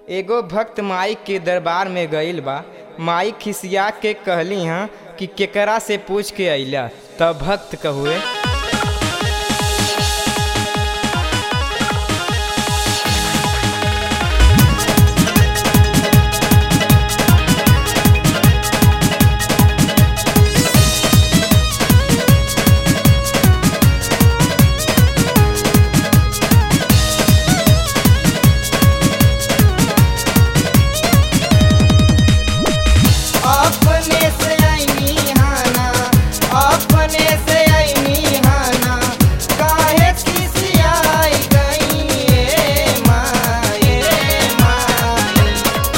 एगो भक्त माई के दरबार में गईल बा माई खिसिया के कहली हँ कि केकरा से पूछ के अइला तब भक्त कहुए अपने से आईनी हाना अपने से आईनी हाना काहे खिसियाई गई ए माए माए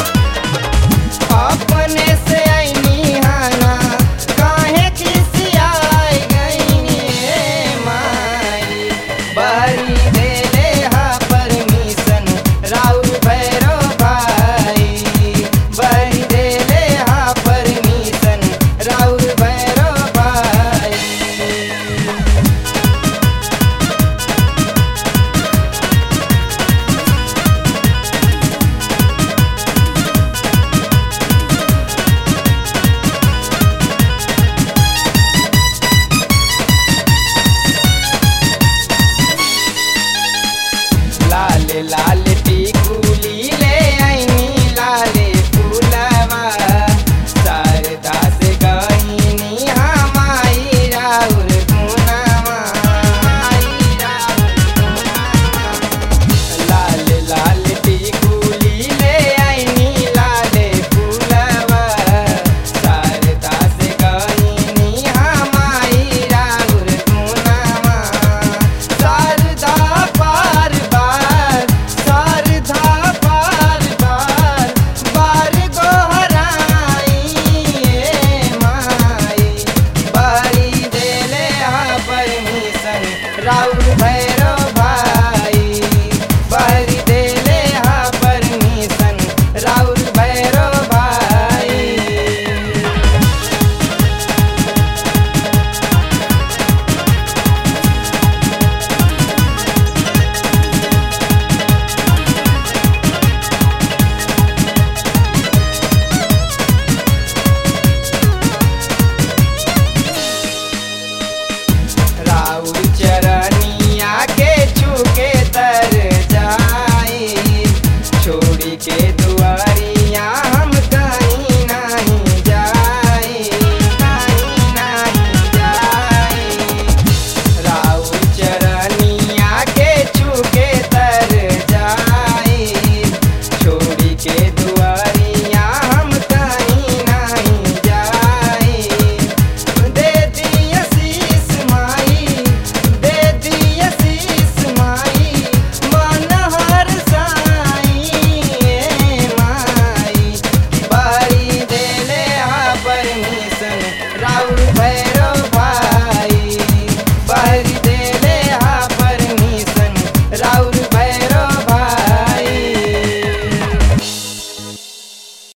अपने से आईनी हाना काहे खिसियाई गई ए माई बरी देले हा परमिशन राउर भैरो भाई बरी देले हा परमिशन राउर भैरो भाई लाल लाल टिकुली ले आईनी लाले फूलवा शारदा से गईनी हमाई राउर गुनावा माई राउर गुनावा। लाल लाल टिकुली ले आईनी लाले फूलवा शारदा से गईनी हमाई राउर गुनावा शारदा बार बार शारदा बार बार बार गोहराई ए माई बारी देले हा परमिशन राउर भैरो भाई बारी देले हा परमिशन राउर भैरो भाई राउर चरनिया के छूके तर जाई छोड़ी के दुआ